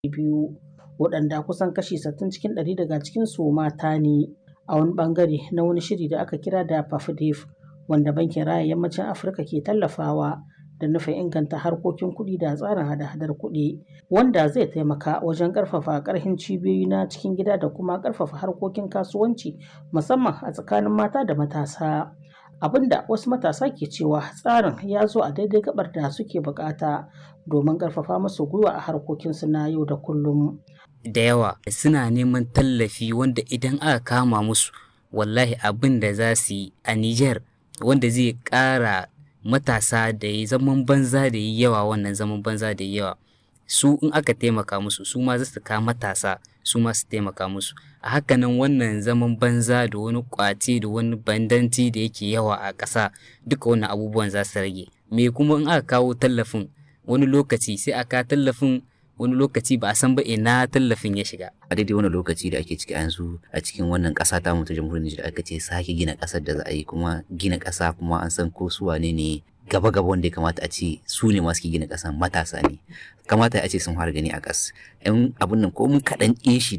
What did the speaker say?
biyu waɗanda kusan kashi 60 cikin ɗari daga cikinsu mata ne a wani ɓangare na wani shiri da aka kira da PAFDEF wanda Bankin Raya Yammacin Afirka ke tallafawa da nufin inganta harkokin kuɗi da tsarin hada-hadar kuɗi wanda zai taimaka wajen ƙarfafa ƙarfin cibiyoyi na cikin gida da kuma ƙarfafa harkokin kasuwanci musamman a tsakanin mata da matasa. Abinda wasu matasa ke cewa tsarin ya zo a daidai gabar da suke bukata domin ƙarfafa musu gwiwa a harkokinsu na yau da kullum. Da yawa suna neman tallafi wanda idan aka kama musu wallahi abin da za su yi a Nijar wanda zai ƙara matasa da yi zaman banza da yi yawa wannan zaman banza da yi yawa su in aka taimaka musu su ma za su ka matasa su ma su taimaka musu a hakanan wannan zaman banza da wani kwace da wani bandanci da yake yawa a ƙasa duka wannan abubuwan za su rage me kuma in aka kawo tallafin wani lokaci sai aka tallafin wani lokaci ba a san ba ina tallafin ya shiga a daidai wani lokaci da ake ciki yanzu a cikin wannan ƙasa ta mu ta jamhuriyar Nijar aka ce sake gina ƙasar da za a yi kuma gina ƙasa kuma an san ko su wane ne gaba gaba wanda ya kamata a ce su ne masu gina ƙasan matasa ne kamata a ce sun fara gani a ƙas yan abun nan ko mun kaɗan ƙin shi